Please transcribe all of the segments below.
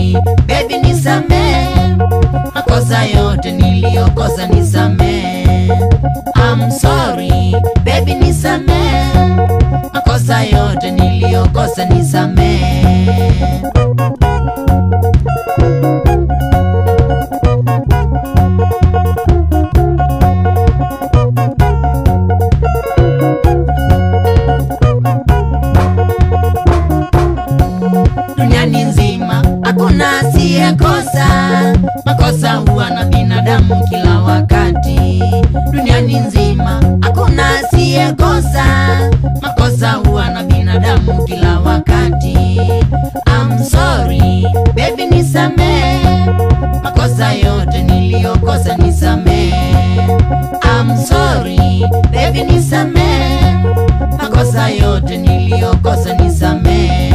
sorry baby nisamee makosa yote niliyokosa nisamee I'm sorry baby nisamee makosa yote niliyokosa nisamee duniani nzima hakuna asiyekosa makosa huwa na binadamu kila wakati duniani nzima hakuna asiyekosa makosa huwa na binadamu kila wakati I'm sorry baby nisamee makosa yote niliyokosa nisamee I'm sorry baby nisamee makosa yote niliyokosa nisamee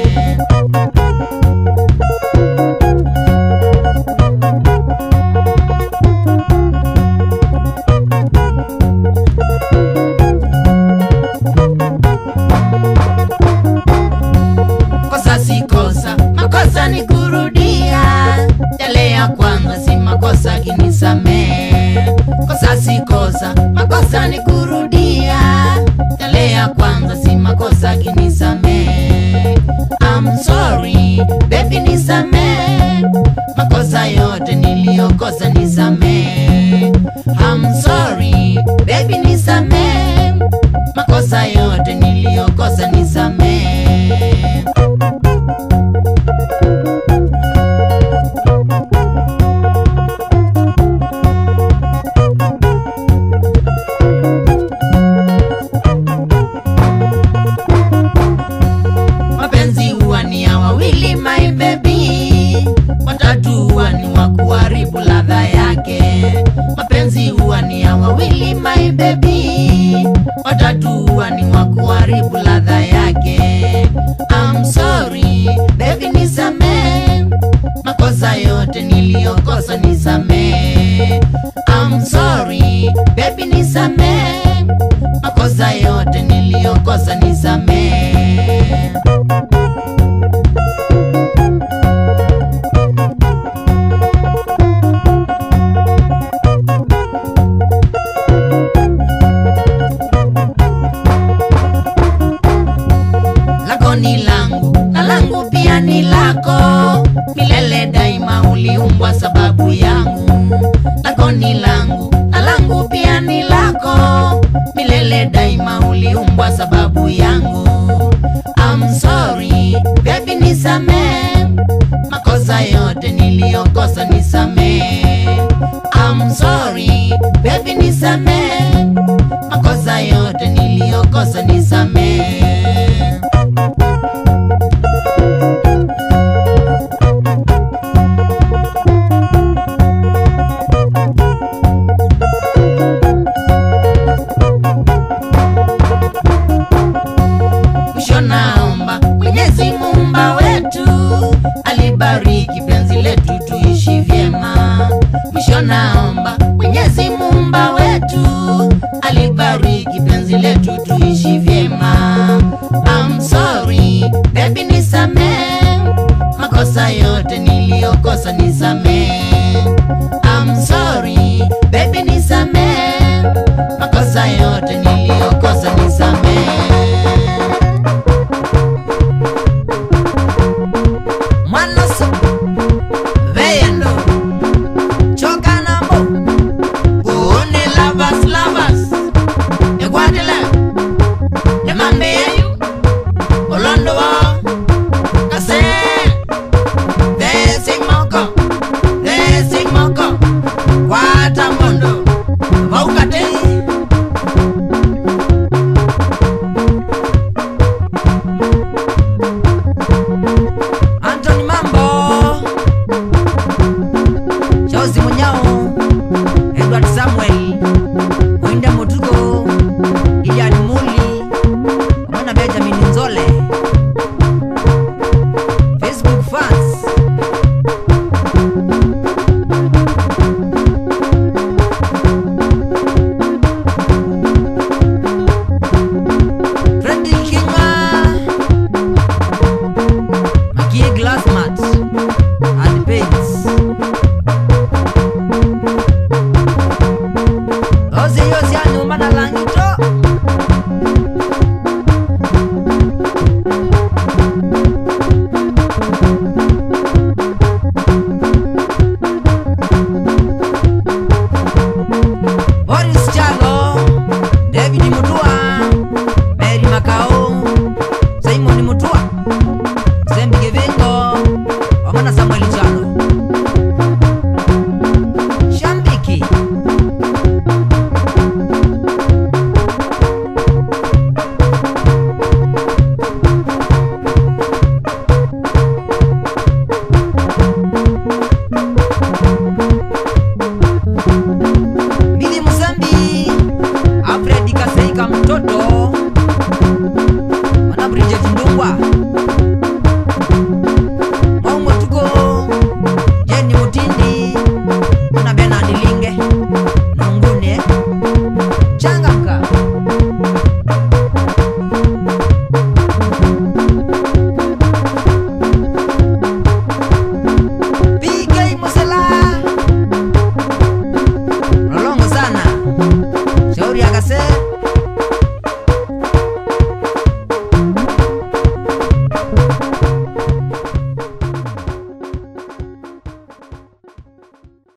kosa si kosa, makosa ni kurudia yale ya kwanza, si makosa kinisamee. Kosa si kosa, makosa ni kurudia yale ya kwanza, si makosa kinisamee. I'm sorry baby, nisamee makosa yote niliyokosa, nisamee. I'm sorry baby, nisamee makosa yote niliyokosa, nisamee. mapenzi huwa ni ya wawili my baby watatu huwa ni wa kuharibu ladha yake mapenzi huwa ni ya wawili my baby watatu huwa ni wa kuharibu ladha yake I'm sorry baby nisamee makosa yote niliyokosa nisamee I'm sorry baby nisamee makosa yote niliyokosa nisamee lako ni langu na langu pia ni lako milele daima uliumbwa sababu yangu lako ni langu na langu pia ni lako milele daima uliumbwa sababu yangu I'm sorry baby nisamee makosa yote niliyokosa nisamee I'm sorry baby nisamee makosa yote niliyokosa nisamee mwisho naomba mwenyezi muumba wetu alibariki penzi letu tuishi vyema mwisho naomba mwenyezi muumba wetu alibariki penzi letu tuishi vyema I'm sorry baby nisamee makosa yote niliyokosa nisamee